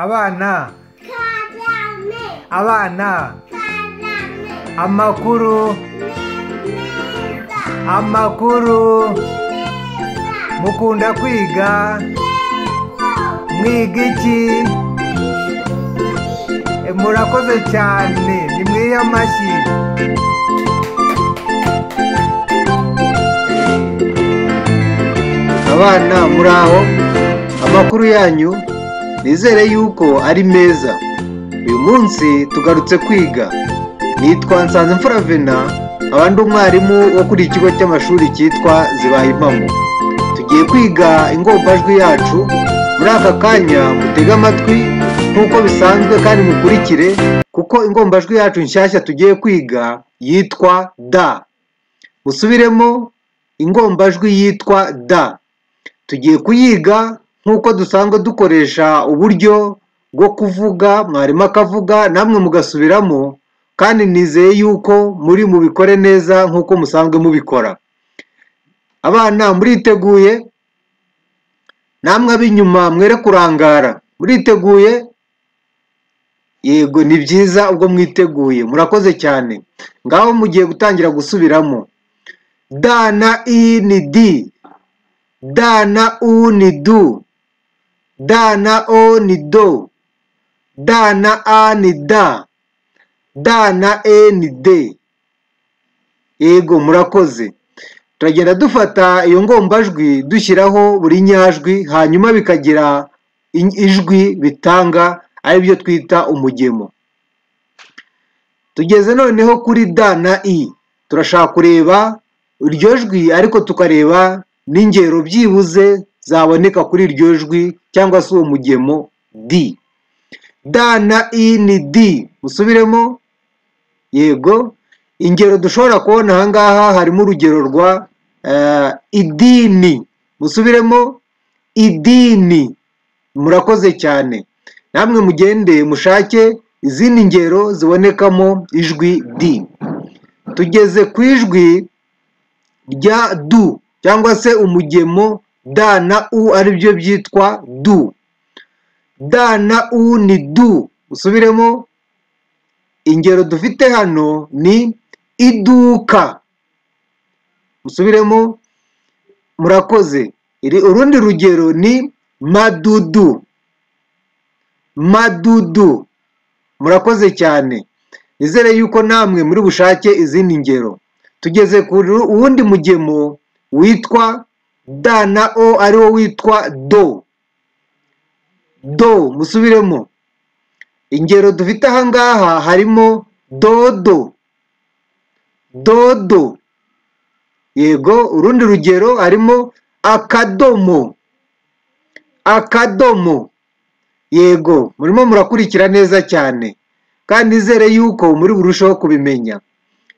abana karame abana karame amakuru meza amakuru meza mukunda kwiga mwiga iki E, murakoze cyane nimwiye amashyi abana muri aho amakuru yanyu nizere yuko ari meza uyu munsi tugarutse kwiga nitwa nsanzimfura vena nkaba ndi umwarimu wo kuri iki kigo cy'amashuri cyitwa zibaye impamo tugiye kwiga ingombajwi yacu muri aka kanya mutege amatwi nk'uko bisanzwe kandi mukurikire kuko ingombajwi yacu nshyashya tugiye kwiga yitwa da musubiremo ingombajwi yitwa da tugiye kuyiga nk'uko dusanzwe dukoresha uburyo bwo kuvuga mwarimu akavuga namwe mugasubiramo kandi nizeye yuko muri mubikore neza nk'uko musanzwe mubikora abana muriteguye namwe ab'inyuma mwere kurangara muriteguye yego ni byiza ubwo mwiteguye murakoze cyane ngaho mugiye gutangira gusubiramo da na i ni di da na u ni du da na o ni do da na a ni da da na e ni de yego murakoze turagenda dufata iyo ngombajwi dushyiraho buri nyajwi hanyuma bikagira in- ijwi bitanga aribyo twita umugemo tugeze noneho kuri da na i turashaka kureba iryo jwi ariko tukareba n'ingero byibuze zaboneka kuri iryo jwi cyangwa se uwo mugemo di da na i ni di musubiremo yego ingero dushobora kubona aha ngaha harimo urugero rwa eh, idini musubiremo idini murakoze cyane namwe mugende mushake izindi ngero zibonekamo ijwi di tugeze ku ijwi rya du cyangwa se umugemo da na u aribyo byitwa du da na u ni du usubiremo ingero dufite hano ni iduka musubiremo murakoze iri urundi rugero ni madudu madudu murakoze cyane nizere yuko namwe muri bushake izindi ngero tugeze ku ru- wundi mugemo witwa da na o ariwo witwa do do musubiremo ingero dufite aha ngaha harimo dodo dodo yego urundi rugero harimo akadomo akadomo yego murimo murakurikira neza cyane kandi nizere yuko muri burusheho kubimenya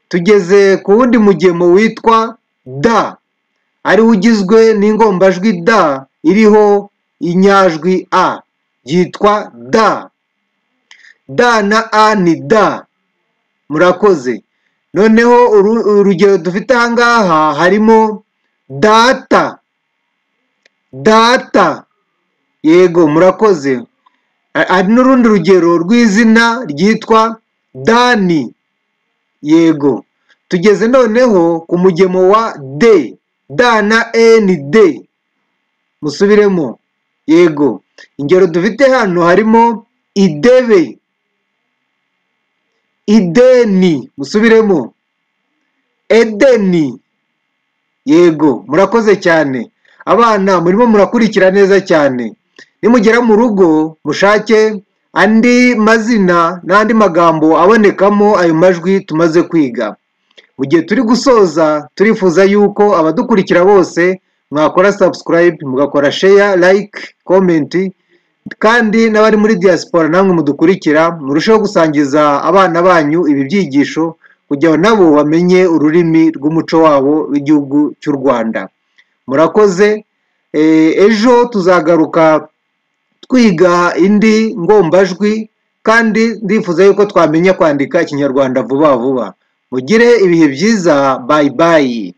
tugeze ku wundi mugemo witwa da ariwo ugizwe n'ingombajwi da iriho inyajwi a yitwa da da na a ni da murakoze noneho uru- urugero dufite aha ngaha harimo data data yego murakoze Ha- hari n'urundi rugero rw'izina ryitwa dani yego tugeze noneho ku mugemo wa d da na e ni d musubiremo yego ingero dufite hano harimo idebe ideni musubiremo edeni yego murakoze cyane abana murimo murakurikira neza cyane nimugera mu rugo mushake andi mazina n'andi magambo abonekamo ayo majwi tumaze kwiga mu gihe turi gusoza turifuza yuko abadukurikira bose mwakora subscribe mugakora share like comment kandi n'abari muri diaspora namwe mudukurikira murusheho gusangiza abana banyu ibi byigisho kugira ngo nabo bamenye ururimi rw'umuco wabo w'igihugu cy'u rwanda murakoze Eh, ejo tuzagaruka twiga indi ngombajwi kandi ndifuza yuko twamenya kwandika ikinyarwanda vuba vuba mugire ibihe byiza bayi bayi